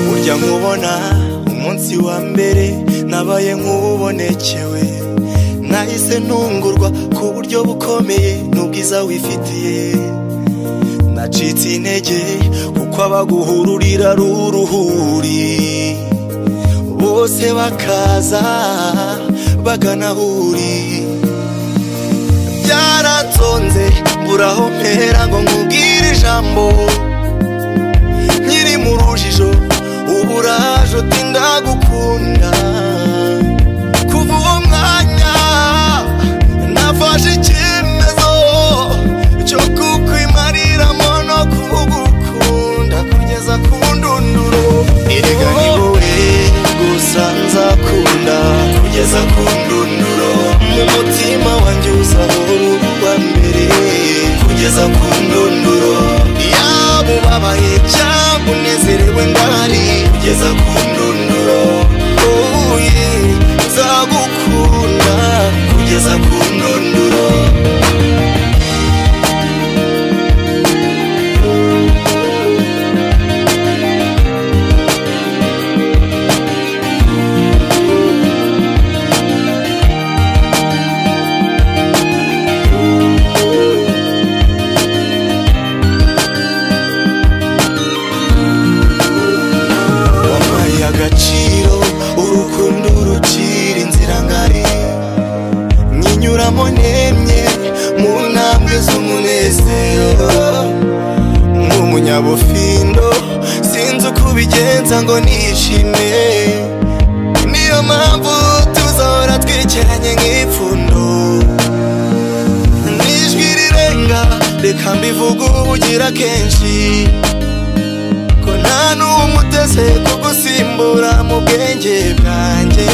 burya nkubona umunsi wa mbere nabaye nk'ubonekewe nahise ntungurwa ku buryo bukomeye n'ubwiza wifitiye nacitse intege kuko abaguhururira ari uruhuri bose bakaza bagana aho uri byaratonze mbura aho mpera ngo nkubwire ijambo nkiri mu rujijo ubu uraje uti ndagukunda kuva uwo mwanya nafashe icyemezo cyo kukwimariramo no kugukunda kugeza ku ndunduro erega ni wowe gusa nzakunda kugeza ku ndunduro mu mutima wanjye uzahora uba mbere kugeza ku ndunduro yaba ubabaye cyangwa unezerewe ndahari kugeza ku ndunduro oh yeah, nzagukunda kugeza ku ndunduro wampaye agaciro urukundo rukira inzira ngari nkinyuramo nemye mu ntambwe z'umunezero nk'umunyabufindo sinzi uko ubigenza ngo nishime niyo mpamvu tuzahora twikeranye nk'ipfundo n'ijwi rirenga reka mbivuge ubugira kenshi ko nta n'umuteze kugusimbura mu bwenge bwanjye